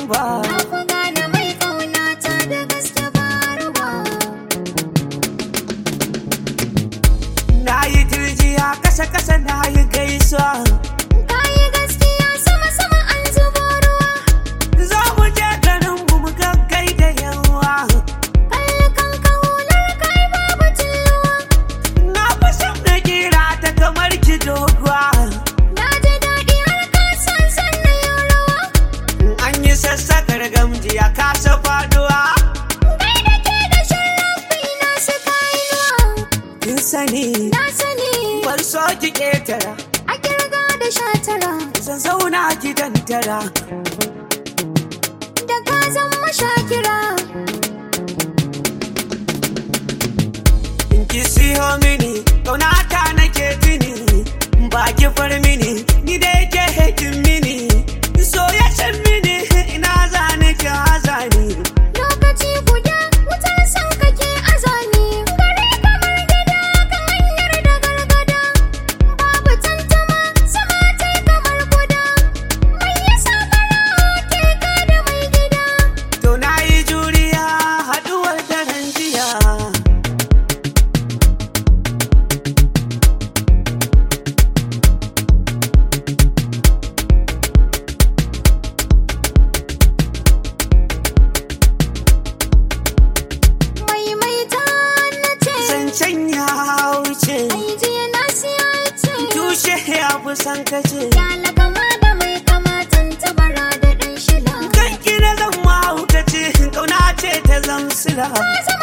ba Na ku gane mai ƙaunata da gaske ba ruwa. na yi turjiya kasa kasa na yi gaisuwa Ka yi gaskiya sama sama an zubo ruwa. za mu je garin mu mu gaggai da yawa Kalli kanka hular kai babu cilluwa. na fi son na kira ta kamar ki doguwa Na ji daɗi har ka san sannan yau rawa. an yi sassakar gamji a kasa faduwa Kai da ke da sharrafi na su kainuwa. kin sani Na sani bar so ki ketara a kirga da shatara. zan zauna gidan tara Da ka zama shakira. in ki siyo mini kaunata nake tuni ba ki far mini ni da yake hekin mini so ya san mini ina zane ki hazani Lokaci guda wutar son kake azani. Gare kamar gida kan hanyar da gargada. Babu tantama sama ta kamar guda. Mai yasa fara ke ka da mai gida. to na yi juriya haduwar daren jiya Mai mai ta na ce. zancen ya wuce Ai jiya na siya ce. tushe ya fi san kace Kyala kama da mai kamatan tabara da ɗan shila. kanki na zan mahaukaci kauna ce ta zamsila Ka